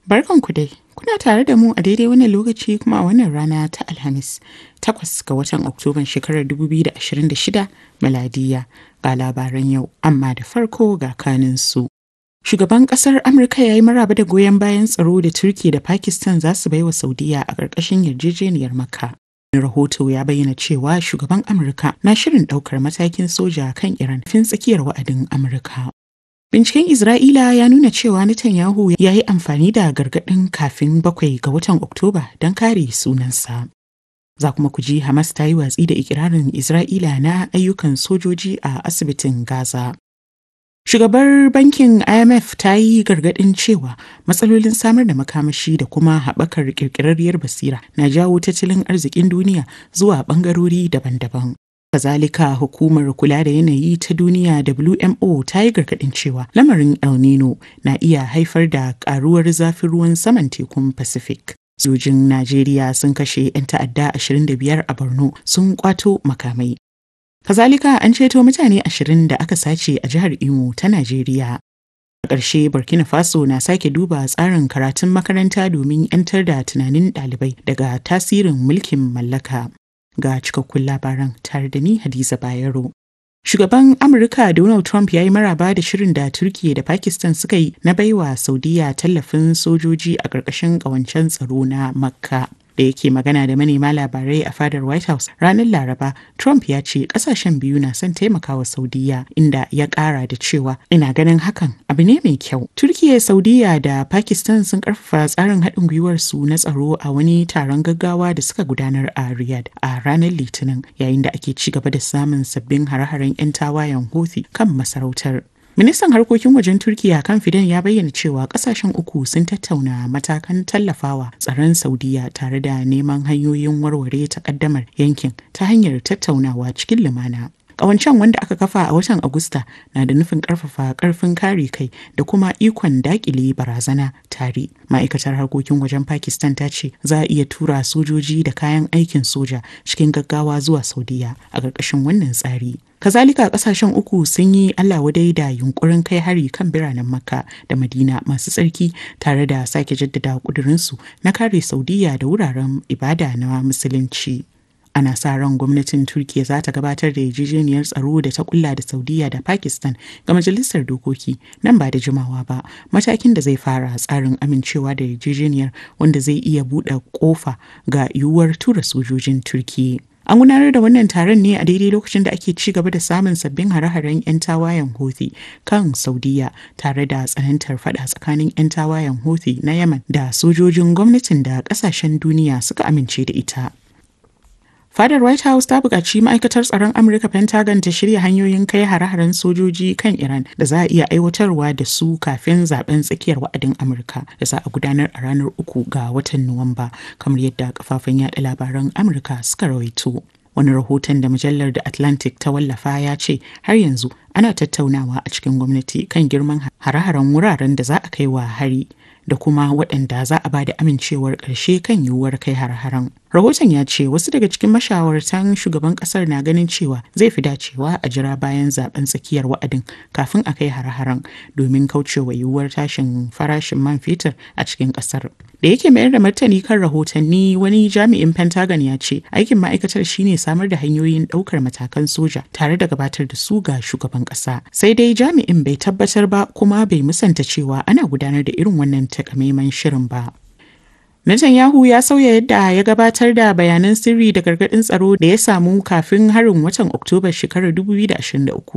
Barkanku dai, kuna tare da mu a daidai wannan lokaci kuma a wannan rana ta Alhamis, takwas ga watan Oktoban shekarar 2026 miladiya ga labaran yau, amma da farko ga kaninsu. Shugaban ƙasar Amurka ya yi maraba da goyon bayan tsaro da Turki da Pakistan za su baiwa Saudiya a ƙarƙashin yarjejeniyar Makka. rahoto ya bayyana cewa shugaban Amurka na shirin ɗaukar matakin soja kan Iran fin tsakiyar wa'adin Amurka. Binciken Isra'ila ya nuna cewa Netanyahu ya yi amfani da gargaɗin kafin bakwai ga watan Oktoba don kare sunansa. Za kuma ku ji Hamas ta yi watsi da ikirarin Isra'ila na ayyukan sojoji a asibitin Gaza. Shugabar bankin IMF ta yi gargaɗin cewa matsalolin samar da makamashi da kuma haɓakar ƙirƙirarriyar basira na jawo tattalin arzikin duniya zuwa ɓangarori daban-daban. Kazalika hukumar kula da yanayi ta duniya WMO ta yi gargaɗin cewa lamarin El Nino na iya haifar da ƙaruwar zafin ruwan saman tekun Pacific. Sojin Najeriya sun kashe 'yan ta'adda 25 a Borno sun kwato makamai. Kazalika an ceto mutane ashirin da aka sace a jihar Imo ta Najeriya. A ƙarshe Burkina Faso na sake duba tsarin karatun makaranta domin 'yantar da tunanin ɗalibai daga tasirin mulkin mallaka. Ga cikakkun labaran tare da ni Hadiza Bayero. Shugaban Amurka Donald Trump ya yi maraba da shirin da Turkiyya da Pakistan suka yi na baiwa Saudiya tallafin sojoji a ƙarƙashin ƙawancen tsaro na Makka. da yake magana da manema labarai a fadar White House ranar Laraba, Trump ya ce kasashen biyu na son taimakawa Saudiya inda ya kara da cewa ina ganin hakan abu ne mai kyau. Turkiya, Saudiya da Pakistan sun karfafa tsarin haɗin gwiwar su na tsaro a wani taron gaggawa da suka gudanar a Riyadh a ranar Litinin yayin da ake ci gaba da samun sabbin hare-haren 'yan tawayen Houthi kan masarautar. Ministan harkokin wajen Turkiya kan Fidan ya bayyana cewa kasashen uku sun tattauna matakan tallafawa tsaron Saudiya tare da neman hanyoyin warware takaddamar yankin ta hanyar tattaunawa cikin lumana. Ƙawancen wanda aka kafa a watan Agusta na da nufin ƙarfafa ƙarfin kare kai da kuma ikon daƙile barazana tare. Ma'aikatar harkokin wajen Pakistan ta ce za a iya tura sojoji da kayan aikin soja cikin gaggawa zuwa Saudiya a ƙarƙashin wannan tsari. Kazalika ƙasashen uku sun yi Allah wadai da yunkurin kai hari kan biranen Makka da Madina masu tsarki tare da sake jaddada ƙudurinsu na kare Saudiya da wuraren ibada na Musulunci. ana sa ran gwamnatin turkiya za ta gabatar da yarjejeniyar tsaro da ta kulla da saudiya da pakistan ga majalisar dokoki nan ba da jimawa ba matakin da zai fara tsarin amincewa da yarjejeniyar wanda zai iya buɗe kofa ga yiwuwar tura sojojin turkiya An gudanar da wannan taron ne a daidai lokacin da ake ci gaba da samun sabbin hare-haren 'yan tawayen Houthi kan Saudiya tare da tsanantar fada tsakanin 'yan tawayen Houthi na Yemen da sojojin gwamnatin da kasashen duniya suka amince da ita. Fadar White House ta buƙaci ma'aikatar tsaron Amurka Pentagon ta shirya hanyoyin kai hare-haren sojoji kan Iran da za a iya aiwatarwa da su kafin zaben tsakiyar wa'adin Amurka da za a gudanar a ranar uku ga watan Nuwamba kamar yadda kafafen yada labaran Amurka suka rawaito. Wani rahoton da mujallar The Atlantic ta wallafa ya ce har yanzu ana tattaunawa a cikin gwamnati kan girman hare-haren wuraren da za a kai wa hari. da kuma waɗanda za a ba da amincewar ƙarshe kan yiwuwar kai har-haren. Rahoton ya ce wasu daga cikin mashawartan shugaban ƙasar na ganin cewa zai fi dacewa a jira bayan zaben tsakiyar wa'adin kafin a kai har-haren domin kaucewa yiwuwar tashin farashin man fetur a cikin ƙasar. Da yake mayar da martani kan rahotanni wani jami'in Pentagon ya ce aikin ma'aikatar shine samar da hanyoyin ɗaukar matakan soja tare da gabatar da su ga shugaban ƙasa. Sai dai jami'in bai tabbatar ba kuma bai musanta cewa ana gudanar da irin wannan takamaiman shirin ba. Netanyahu ya sauya yadda ya gabatar da bayanan sirri da gargaɗin tsaro da ya samu kafin harin watan Oktoba shekarar 2023